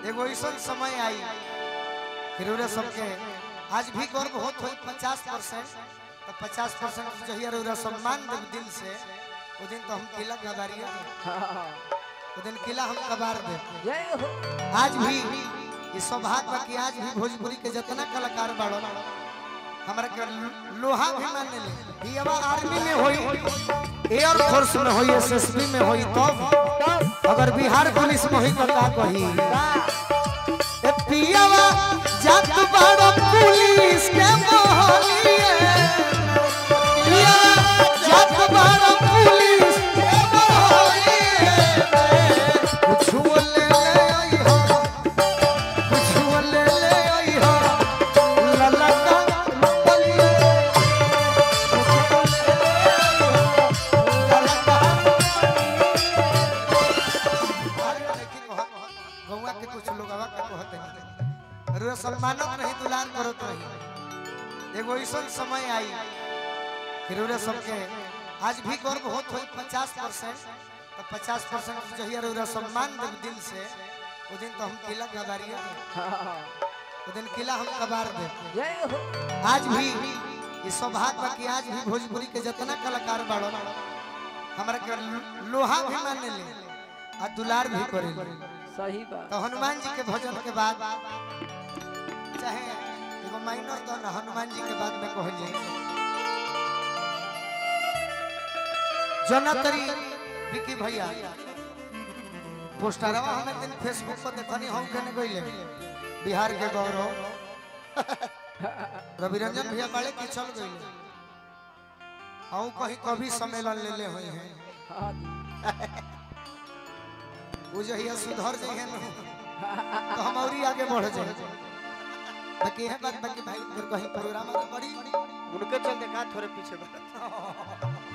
एगो ऐसा समय आई फिर उरे सबके आज भी गर्व होत होई पचास परसेंट तो पचास परसेंट जहिया रउरा सम्मान देव दिल से वो दिन तो हम किला गवारिए वो दिन किला हम कबार दे जय हो आज भी ये सौभाग्य बा कि आज भी भोजपुरी के जितना कलाकार बाड़ो हमरा के लोहा भी मान ले ये अब आर्मी में होई एयर फोर्स में होई एसएसबी में होई तब अगर बिहार पुलिस में होई तो का कही ए पियावा जात बाड़ो पुलिस के मोहलिए पियावा जात बाड़ो पुलिस के मोहलिए कुछ ले ले आई हो कुछ ले ले आई हो लला का बोलिए कुछ ले ले आई हो लला का गौवा के कुछ लोग आवा के कहत नहीं रे सम्मानत नहीं दुलार करत रही एगो ऐसा समय आई फिर रे सबके आज भी गर्व होत होई पचास परसेंट तो पचास परसेंट जहिया रे सम्मान देव दिल से वो दिन तो हम किला गवारिए वो दिन किला हम कबार दे जय हो आज भी ये सौभाग्य बा कि आज भी भोजपुरी के जितना कलाकार बाड़ो हमरा के लोहा भी मान ले आ दुलार भी करे सही बात तो हनुमान जी के भजन के बाद चाहे एगो माइनर तो ना हनुमान जी के बाद में कहल जाए जनतरी विकी भैया पोस्टरवा हमें दिन फेसबुक पर देखनी हम कने गइले बिहार के गौरव रवि रंजन भैया बड़े की चल गइले हम कहीं कभी सम्मेलन ले ले हुए हैं हाँ जी वो जहिया सुधर जाइए न तो हम और ही आगे बढ़ जाए बाकी है बात बाकी भाई फिर कहीं प्रोग्राम में बड़ी उनके चलते का थोड़े पीछे बढ़त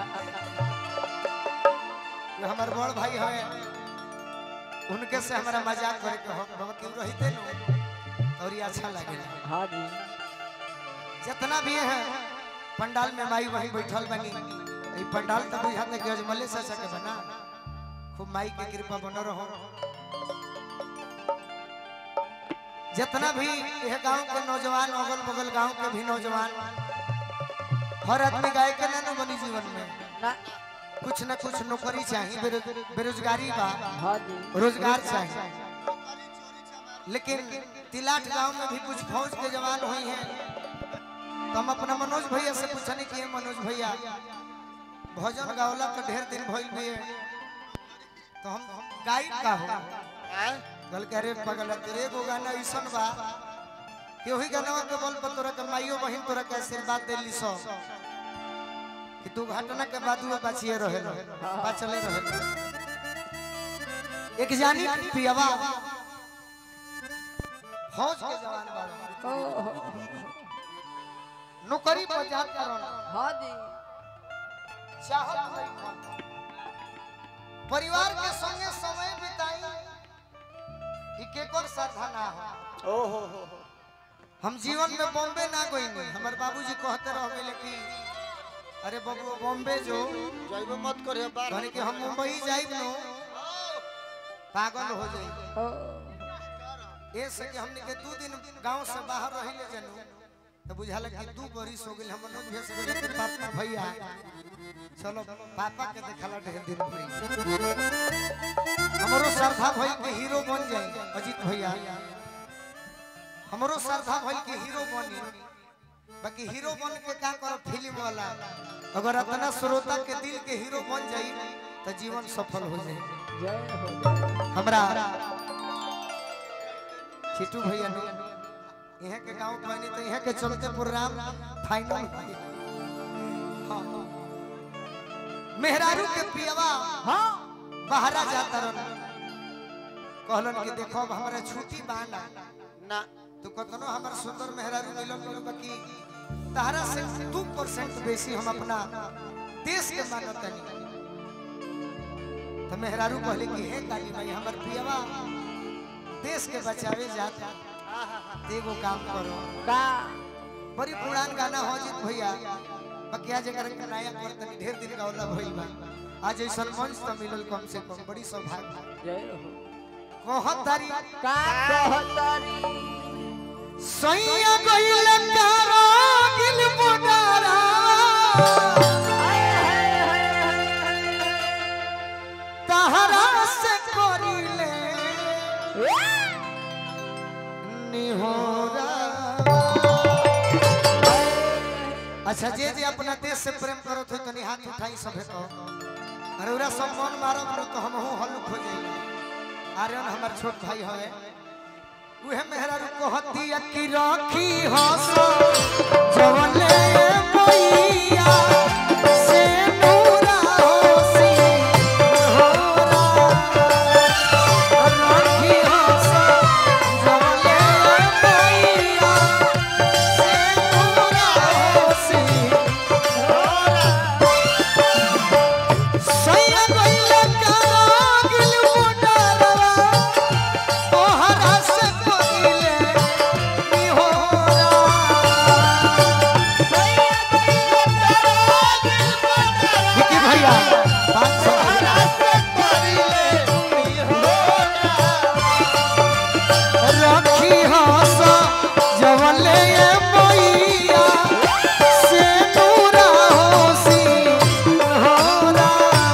जो हमार बड़ भाई है उनके से हमारा मजाक करे के हम बाबा क्यों रहते न और ये अच्छा लगेला हाँ जी जितना भी है पंडाल में माई वही बैठल बनी ई पंडाल तो बुझाते कि अजमले से सके बना खूब माई के कृपा बन रहो जितना भी यह गांव के नौजवान अगल बगल गांव के भी नौजवान हर आदमी गाय के ना बनी जीवन में ना कुछ न कुछ नौकरी चाहिए बेरो- बेरोजगारी बा हाँ जी रोजगार चाहिए लेकिन तिलाट गांव में भी कुछ फौज के जवान हुई हैं तो हम अपना मनोज भैया से पूछने की मनोज भैया भजन गावला तो ढेर दिन भइल भी है तो हम गायक का हो कल कह रे पगल तेरे एगो गाना ऐसन बा कि वही गाना के बल पर तोरा के माइयो बहिन तोरा के आशीर्वाद देली सो कि तू घटना के बाद वो बचिए रहे बचले रहे एक जानी पियवा फौज के जवान बाड़े ओ, नौकरी पर जात करो हाँ जी चाहत नहीं कौन। परिवार के संगे समय बिताई ई केकर साधा ना हो ओ हो हो हो हम जीवन में बॉम्बे ना गई हमारे बाबूजी कहते रह गए कि अरे बबुआ बॉम्बे जो जाइबो मत करियो बार कहने कि हम मुंबई जाइब नो पागल हो जाई ओ, ए से कि हमने के दू दिन गांव से बाहर रही ले जनू तो बुझाला कि दू बरिस हो गेल हम मनोज भैया से बोले कि पापा भैया चलो पापा के देखला ढेर दिन भई हमरो श्रद्धा भई के हीरो बन जाए अजीत भैया हमरो श्रद्धा भई के हीरो बनी बाकी हीरो बन के का करो फिल्म वाला अगर अपना श्रोता के दिल के हीरो बन जाई तो जीवन सफल हो जाए जय हो जय हमरा छिटू भैया ने यहाँ के गांव बनी तो यहाँ के चलते प्रोग्राम फाइनल भइल। हाँ। मेहरारू के पियवा हाँ बहरा जाता रहना कहलन कि देखो अब हमारा छुट्टी बाना ना तो कतनो हमार सुंदर मेहरारू मिलन मिलो बाकी तारा से दू परसेंट बेसी हम अपना देश के मानत नहीं तो मेहरारू कहले कि हे काली भाई हमार पियवा देश के बचावे जात तो एगो काम करो का बड़ी पुरान गाना हो जित भैया बकिया जगह के नया कर तनी ढेर दिन का होला भइल बा आज ऐसा मंच तो मिलल कम से कम बड़ी सौभाग्य जय हो कहतारी का कहतारी सैया गइल कारागिल मोडारा तहरा से करिले निहोरा अच्छा जे जे अपना देश से प्रेम करत हो तनी हाथ उठाई सभे तो अरे उरा सब मन मारब नु तो हमहू हल्लुक हो जाई आर्यन हमर छोट भाई हवे उहे मेहरा रू कहती कि राखी हसो जवले मैया से नूरा होसी होरा राखी हसो जवले मैया से नूरा होसी सैया गइल कारागिल मोडरवा तोहरा से कइले निहोरा विकी भैया पाँच सौ रखी हस जवले मैया से नूरा होसी होरा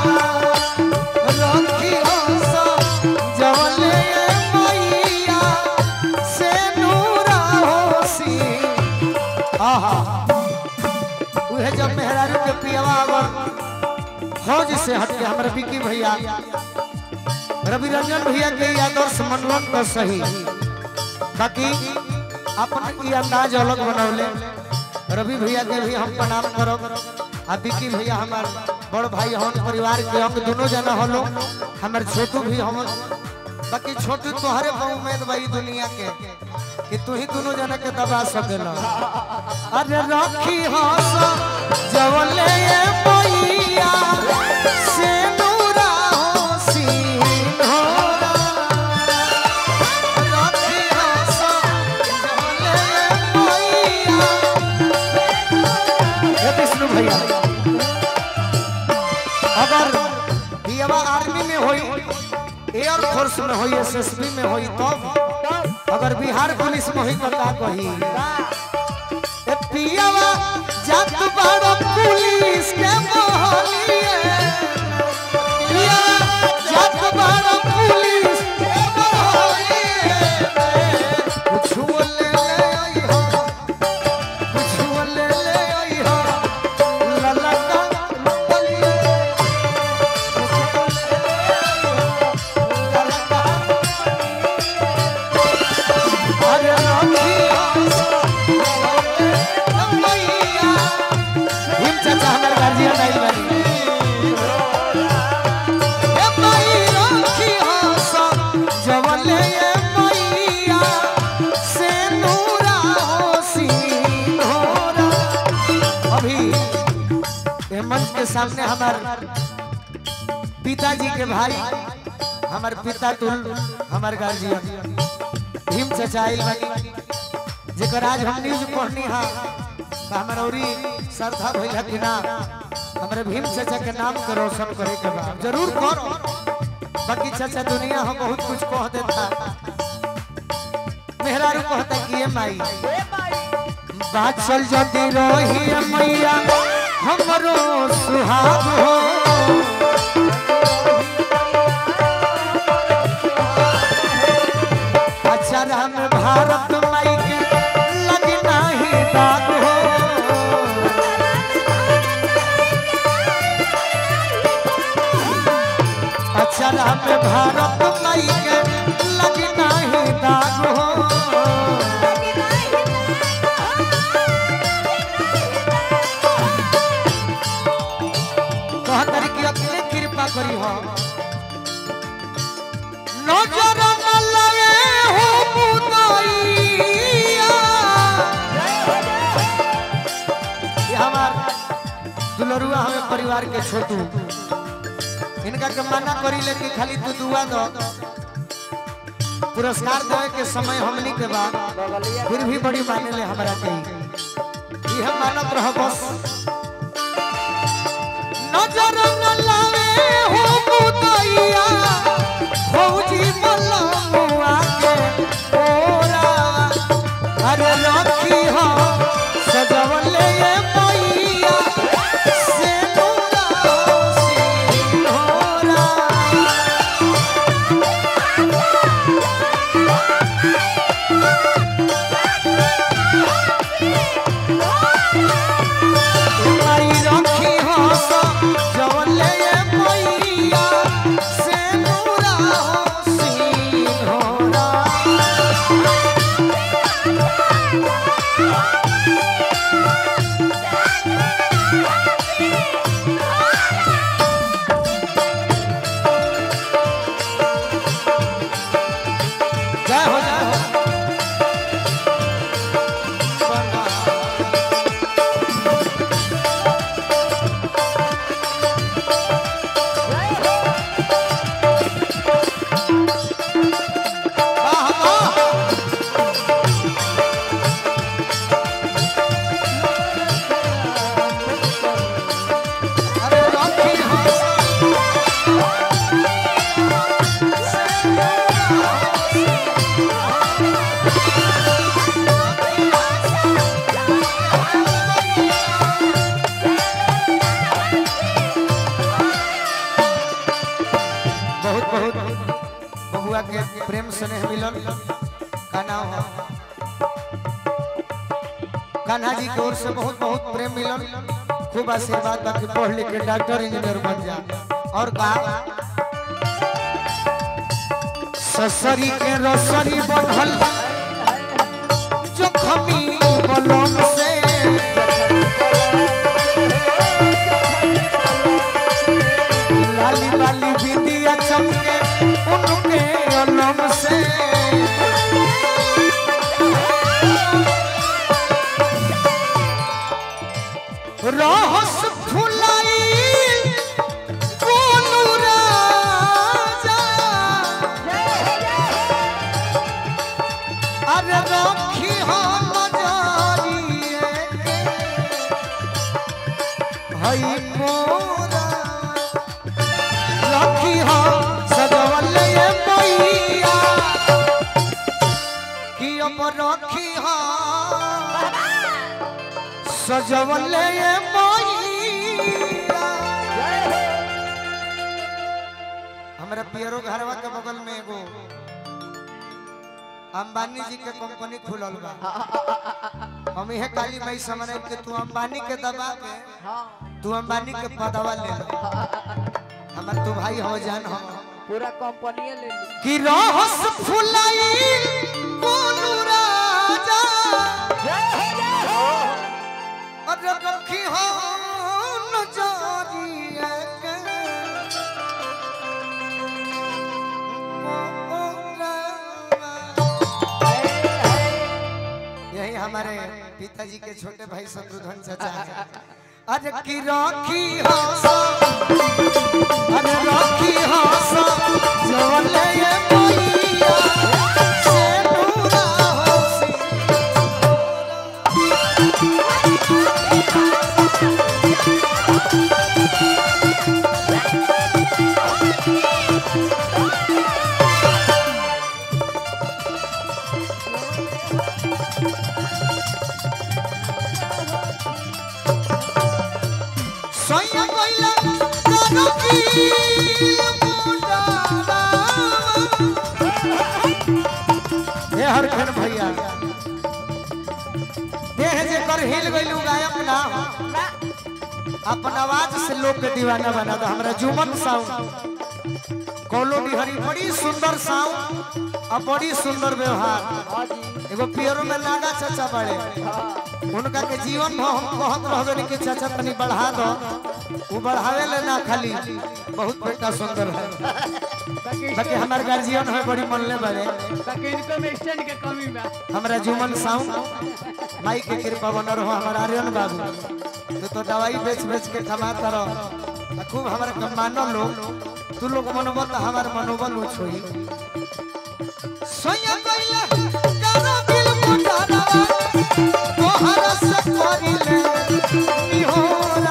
रखी हस जवले मैया से नूरा होसी आहा उहे जब मेहरारू के पियवा अगर फौज से हट के हमारे विकी भैया रवि रंजन भैया के ये आदर्श मनवन तो सही बाकी अपन ई अंदाज अलग बनौले रवि भैया के भी हम प्रणाम करब आ विकी भैया हमार बड़ भाई हम परिवार के अंग दोनों जना हलो हमार छोटू भी हम बाकी छोटू तोहरे पर उम्मीद भाई दुनिया के कि तू ही दोनों जना के दबा सकेला अरे रखी हस जवले मैया से नूरा होसी होरा रखी हस जवले मैया हे विष्णु भैया अगर पियवा आर्मी में होई एयर फोर्स में होई एसएसबी में होई तब अगर बिहार पुलिस में होई तो का कही ए पियवा जात बड़ पुलिस के मोहलिए पियवा जात बड़ पुलिस के मोहलिए कुछ ले ले आई हो कुछ ले ले आई हो लला का बलिए अरे राखी मैया हिम चाचा हमर गार्जियन आइल बानी ए माई राखी हस जवले ए मैया से नूरा होसी होरा अभी ए मंच के सामने हमार पिताजी के भाई हमार पिता तुल हमार गार्जियन भीम चाचा आइल बानी जेकर आज हम न्यूज पढ़नी हा तो हमार औरी श्रद्धा भइल कि ना हमारे भीम चाचा के नाम के रोशन करे के बा जरूर करो बाकी चाचा दुनिया हम बहुत कुछ कह देता मेहरारू कहता कि ये माई बात चल जदी रही मैया हमरो सुहाग हो अचरा में भारत माई के लगी नाही दाग हो अचरा में भारत माई के लगी नाही दाग हो कहतरी कि अपने कृपा करी हो नजर न लगे हो मुदैया ये हमार दुलरुआ हमें परिवार के छोटू इनका के मना करी ले कि खाली तू दुआ दो पुरस्कार देवे के समय हमनी के बाद फिर भी बड़ी माने ले हमरा के ये मानत रह बस नजर न लावे हो मुदैया फौजी मल्ला जय हो जय हो बना वाह वाह अरे राखी हासा बहुत बहुत बबुआ के प्रेम स्नेह मिलल का नाम है कान्हा जी की ओर से बहुत बहुत प्रेम मिलल खूब आशीर्वाद बाकी पढ़ लिख के डॉक्टर इंजीनियर बन जा और कहा ससरी के रसरी बनल जोखमी बलम से लाली लाली बिंदिया चमके उनके अलम से रहस फुलाई कोनु राजा अरे राखी हम जारिए हई मोरा राखी हम सजवल ये मैया कि अब राखी हम सजवल ये मैया हमरा पियरो घरवा के बगल में एगो अंबानी जी के कंपनी खुलल बा हम इहे काली माई समझ के तू अंबानी के दबा के तू अंबानी के पदवा ले लो हमर तू भाई हो जान हो पूरा कंपनी ले ली कि रहस फुलाई कोनु राजा अरे रखी हो नजरिया के यही हमारे पिताजी के छोटे भाई शत्रुघ्न चाचा हैं अरे की राखी हो अरे राखी हो जवल ये मैया से नूरा हो सोया कोइला कानो की मुंडारा हे हरखन भैया देह जे कर हिल गइलू गायक ना हो। अपन आवाज से लोग के दीवाना बना दो हमरा जुमन साउंड कॉलोनी हरी बड़ी सुंदर साउंड और बड़ी सुंदर व्यवहार एगो पियरो में नागा चाचा बड़े उनका के जीवन भर हम कहत रहबे कि चाचा तनी बढ़ा दो वो बढ़ावे ले ना खाली बहुत बेटा सुंदर है बाकी हमार गार्जियन है बड़ी मन ले बड़े ताकि इनकम स्टैंड के कमी में हमरा जुमन साउंड माई के कृपा बनर हो हमारा आर्यन बाबू तो तो दवाई बेच बेच के कमाता रहो आ खूब हमारे के मानो लोग तू लोग मनोबल तो हमार मनोबल ऊंच होई सोया कइला कानो दिल मुटारा तोहरा से करिले निहोरा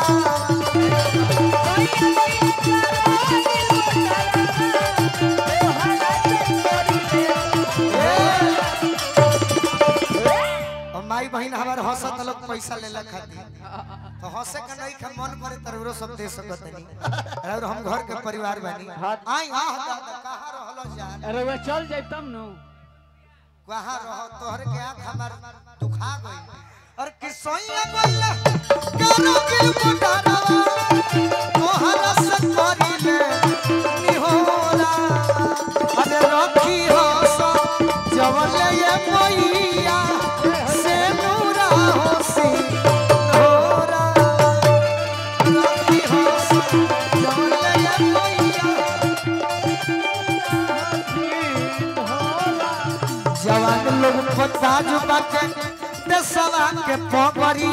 और माई बहन हमार हंसत लोग पैसा लेला खातिर तो हंसे का नहीं का मन करे तरवरो सब दे सकत नहीं और हम घर के परिवार बानी आई आ कहां रहलो जान अरे वो चल जाए तब नु कहां रहो तोहरे के आंख हमार दुखा गई और किसोइया बोल कानो दिल मुटारवा तोहरा से करिले निहोरा अरे रखी हो सो जवल ये मैया से नूरा हो सी नूरा रखी हो सो जवल ये मैया जवान लोग पता जो बाटे देशवा के पगड़ी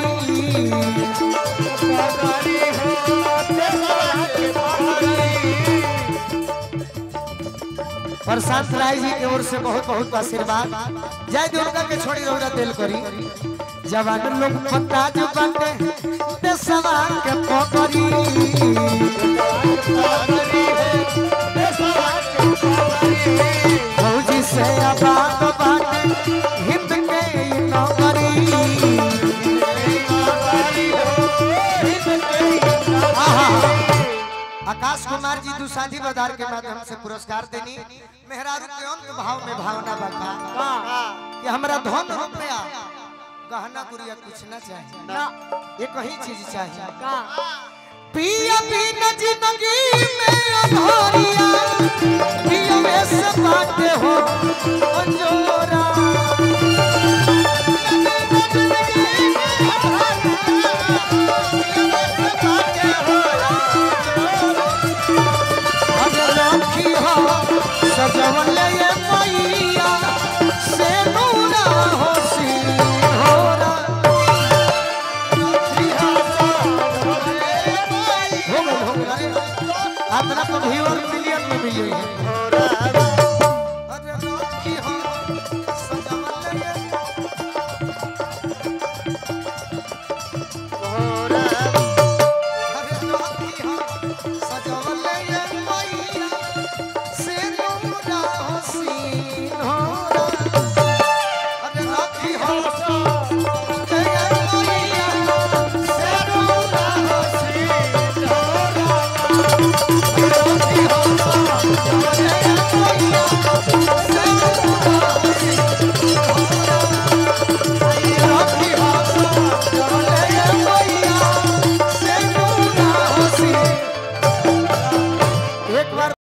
प्रशांत राय जी की ओर से बहुत बहुत आशीर्वाद जय दुर्गा के छोड़ी रौदा दिल करी जवान लोग पता जो बाटे देशवा के पगड़ी फौजी से आबाद बाटे हिंद के ई नौकरी आहा। आकाश कुमार जी दुसाधी बदार के माध्यम से पुरस्कार देनी मेहरारू के अंत भाव में भावना बका कि हमरा धन रुपया गहना गुड़िया कुछ ना चाहिए ना एक ही चीज चाहिए का पिया बिना जिंदगी में अधोरिया पिया में से बाटे हो अंजो